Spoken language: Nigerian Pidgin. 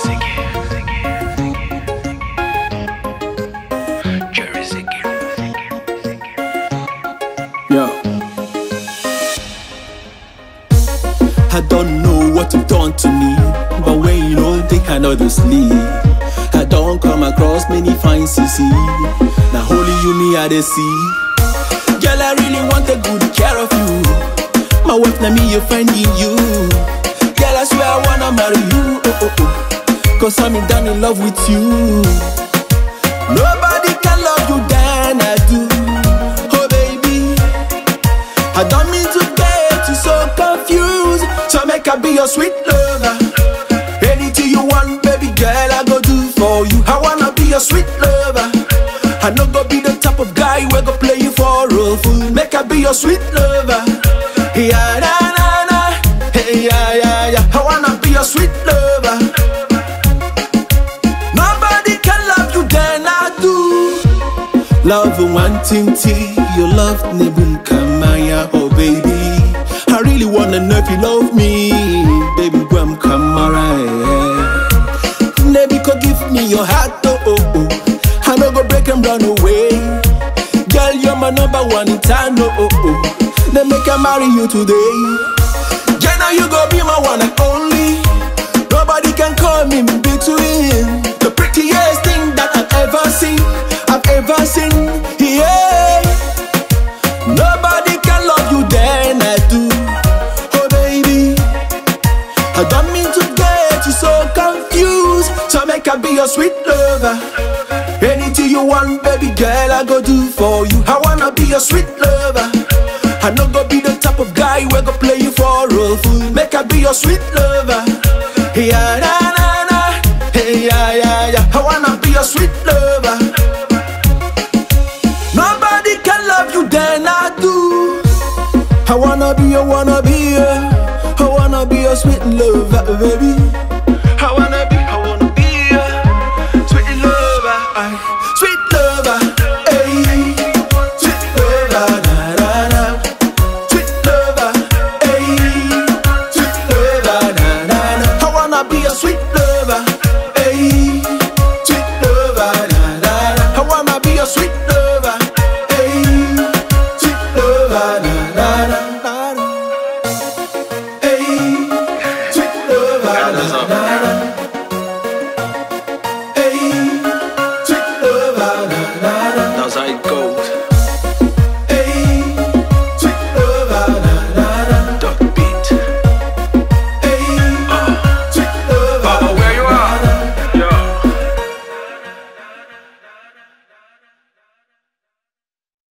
Yeah. I don't know what you've done to me, but when you know they cannot sleep. I don't come across many fine CC. Now only you me I dey see. Girl, I really want a good care of you. My wife na me, you finding you. Girl, I swear I wanna marry you. Oh, oh, oh. Cause I'm in down in love with you. Nobody can love you than I do. Oh baby, I don't mean to get you so confused. So make I be your sweet lover. Anything you want, baby girl, I go do for you. I wanna be your sweet lover. I no go be the type of guy we go play you for a fool. Make I be your sweet lover. Yeah, na na na. Hey, yeah, yeah, yeah. I wanna be your sweet lover. Nobody can love you than I do. Love wanting tea, your love nebun kamaya, oh baby. I really wanna know if you love me, baby. Guam kamara, yeah. Nebi could give me your heart, oh oh oh. I no go break and run away. Girl, you're my number one in town, oh oh oh. Then make I marry you today. Girl, now you go be my one and only. Nobody can come in between. The prettiest thing that I've ever seen, I've ever seen. Yeah. Nobody can love you than I do. Oh baby, I don't mean to get you so confused. So make I be your sweet lover. Anything you want, baby girl, I go do for you. I wanna be your sweet lover. I no go be the type of guy we go play you for a fool. Make I be your sweet lover. Yeah, na na na. Hey, yeah, yeah, yeah. I wanna be your sweet lover. Nobody can love you than I do. I wanna be, I wanna be, yeah. I wanna be your sweet lover, baby. I wanna be, I wanna be, yeah. Sweet lover, ay. sweet lover, ay. Sweet lover, na na na. Sweet lover, ay. Sweet lover, na na na. I wanna be a sweet